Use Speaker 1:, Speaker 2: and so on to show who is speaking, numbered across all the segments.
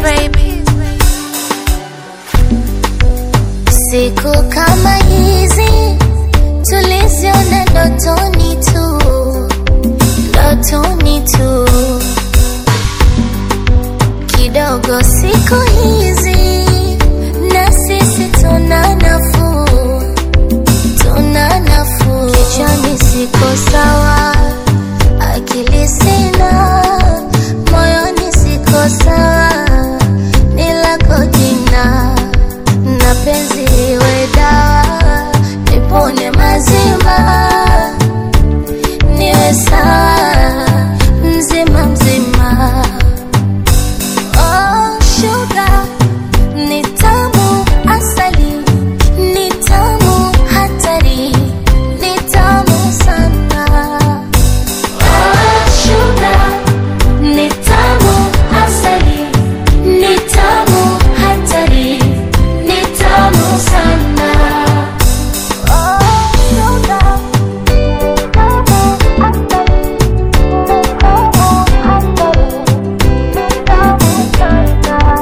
Speaker 1: baby.
Speaker 2: Siku kama hizi tuliziona ndotoni tu, ndotoni tu. Kidogo siku hizi na sisi tuna nafuu, tuna nafuu. Kichwani siko sawa, akili sina, moyoni siko sawa, ni lako jina na penzi iwe dawa, nipone mazima, niwe sawa mzima mzima. Oh, sugar, ni tamu asali, ni tamu hatari, ni tamu sana. Oh, sugar, ni tamu asali, ni tamu hatari, ni tamu sana. Oh, sugar, ni tamu asali, ni tamu hatari, ni tamu sana.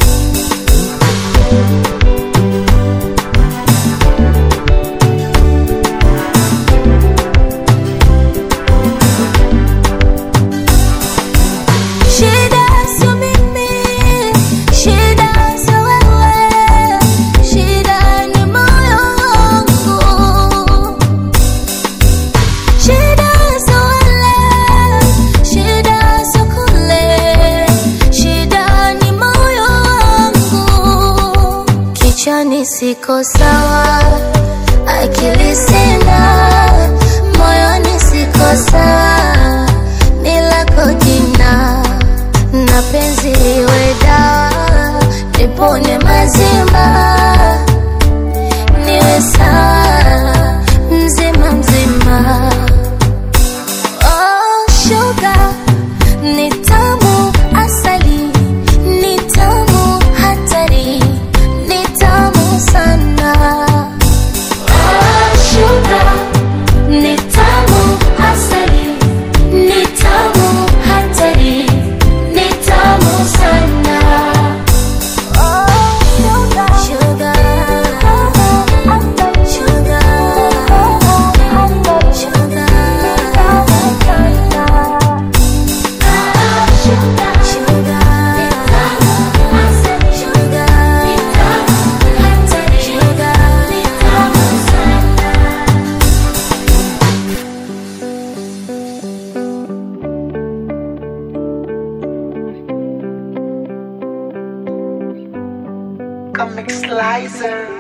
Speaker 2: Shida sio mimi, shida sio wewe, shida ni moyo wangu. Shida sio wale, shida sio kule, shida ni moyo wangu. Kichwani siko sawa, akili sina, moyoni siko sawa, ni lako jina na penzi iwe dawa, nipone mazima, niwe sawa mzima mzima. Oh, sugar, ni tamu asali, ni tamu hatari, ni tamu sana. Oh, sugar, ni tamu asali, ni tamu hatari, ni tamu sana. Oh, sugar, sugar, sugar,
Speaker 3: Comic Slicer.